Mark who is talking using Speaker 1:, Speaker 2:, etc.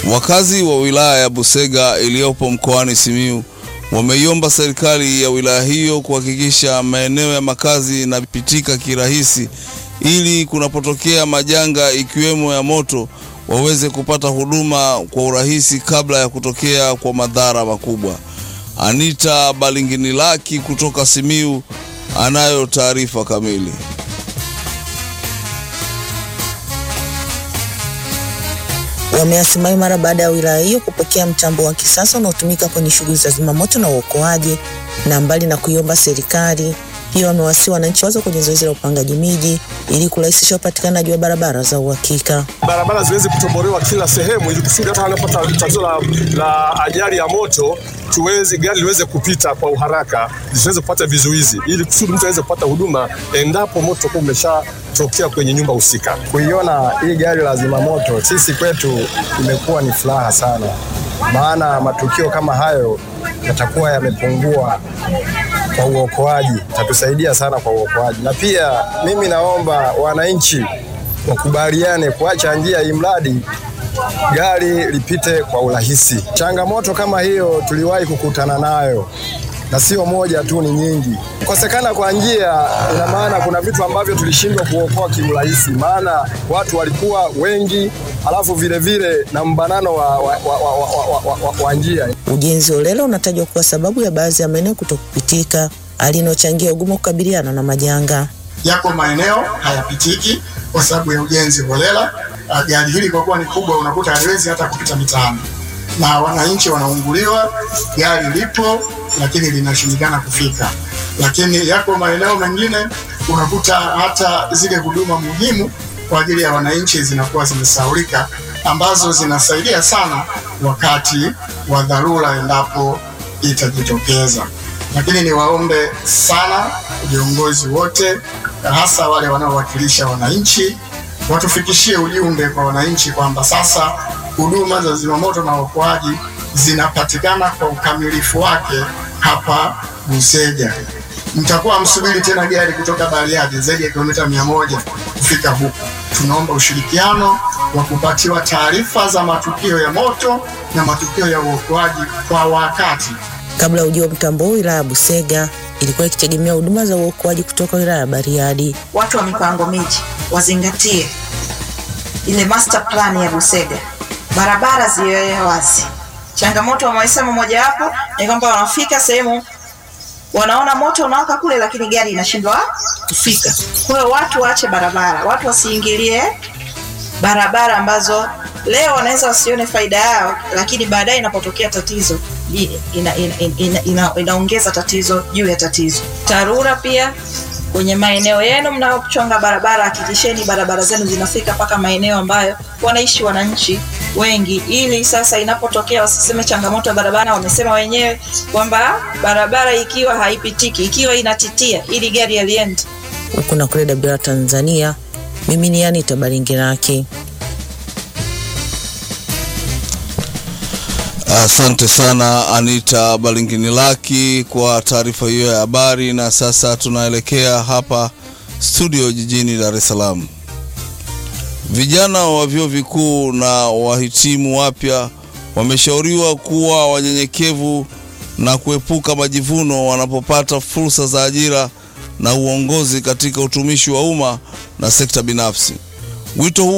Speaker 1: Wakazi wa wilaya ya Busega iliyopo mkoani Simiyu wameiomba serikali ya wilaya hiyo kuhakikisha maeneo ya makazi yanapitika kirahisi ili kunapotokea majanga ikiwemo ya moto waweze kupata huduma kwa urahisi kabla ya kutokea kwa madhara makubwa. Anita Balinginilaki kutoka Simiyu anayo taarifa kamili.
Speaker 2: Wameasimai mara baada ya wilaya hiyo kupokea mtambo wa kisasa unaotumika kwenye shughuli za zimamoto na uokoaji, na mbali na kuiomba serikali pia wamewasihi wananchi wazo kwenye zoezi la upangaji miji ili kurahisisha upatikanaji wa barabara za uhakika.
Speaker 3: Barabara ziweze kutobolewa kila sehemu, ili kusudi hata wanapata tatizo la, la ajali ya moto tuweze gari liweze kupita kwa uharaka, zisiweze kupata vizuizi, ili kusudi mtu aweze kupata huduma endapo moto kwa umeshatokea kwenye nyumba husika.
Speaker 4: Kuiona hii gari la zimamoto sisi kwetu imekuwa ni furaha sana, maana matukio kama hayo yatakuwa yamepungua kwa uokoaji, itatusaidia sana kwa uokoaji. Na pia mimi naomba wananchi wakubaliane kuacha njia hii mradi gari lipite kwa urahisi. Changamoto kama hiyo tuliwahi kukutana nayo na sio moja tu, ni nyingi. Kukosekana kwa njia, ina maana kuna vitu ambavyo tulishindwa kuokoa kiurahisi, maana watu walikuwa wengi, alafu vile vile na mbanano wa, wa, wa, wa, wa, wa, wa, wa njia.
Speaker 2: Ujenzi holela unatajwa kuwa sababu ya baadhi ya maeneo kutokupitika, hali inayochangia ugumu wa kukabiliana na majanga.
Speaker 5: Yako maeneo hayapitiki kwa sababu ya ujenzi holela. Gari hili kwa kuwa ni kubwa, unakuta haliwezi hata kupita mitaani na wananchi wanaunguliwa. Gari lipo lakini linashindikana kufika. Lakini yako maeneo mengine unakuta hata zile huduma muhimu kwa ajili ya wananchi zinakuwa zimesaulika, ambazo zinasaidia sana wakati wa dharura endapo itajitokeza. Lakini niwaombe sana viongozi wote, hasa wale wanaowakilisha wananchi, watufikishie ujumbe kwa wananchi kwamba sasa huduma za zimamoto na uokoaji zinapatikana kwa ukamilifu wake hapa Busega. Mtakuwa msubiri tena gari kutoka Bariadi zaidi ya kilomita mia moja kufika huku. Tunaomba ushirikiano wa kupatiwa taarifa za matukio ya moto na matukio ya uokoaji kwa wakati.
Speaker 2: Kabla ya ujio wa mtambo huu, wilaya ya Busega ilikuwa ikitegemea huduma za uokoaji kutoka wilaya ya Bariadi.
Speaker 6: Watu wa mipango miji wazingatie ile master plan ya Busega, barabara ziwe wazi. Changamoto wamesema mojawapo ni kwamba wanafika sehemu wanaona moto unawaka kule, lakini gari inashindwa kufika. Kwa hiyo watu waache barabara, watu wasiingilie barabara ambazo leo wanaweza wasione faida yao, lakini baadaye inapotokea tatizo ina, ina, ina, ina, ina, inaongeza tatizo juu ya tatizo. TARURA pia kwenye maeneo yenu mnaochonga barabara, hakikisheni barabara zenu zinafika mpaka maeneo ambayo wanaishi wananchi wengi, ili sasa inapotokea wasiseme changamoto ya barabara. Wamesema wenyewe kwamba barabara ikiwa haipitiki, ikiwa inatitia, ili gari yaliende
Speaker 2: huku na kule. WR Tanzania, mimi ni Anita Baringiraki.
Speaker 1: Asante sana Anita Balinginilaki kwa taarifa hiyo ya habari. Na sasa tunaelekea hapa studio jijini Dar es Salaam. Vijana wa vyuo vikuu na wahitimu wapya wameshauriwa kuwa wanyenyekevu na kuepuka majivuno wanapopata fursa za ajira na uongozi katika utumishi wa umma na sekta binafsi. Wito huu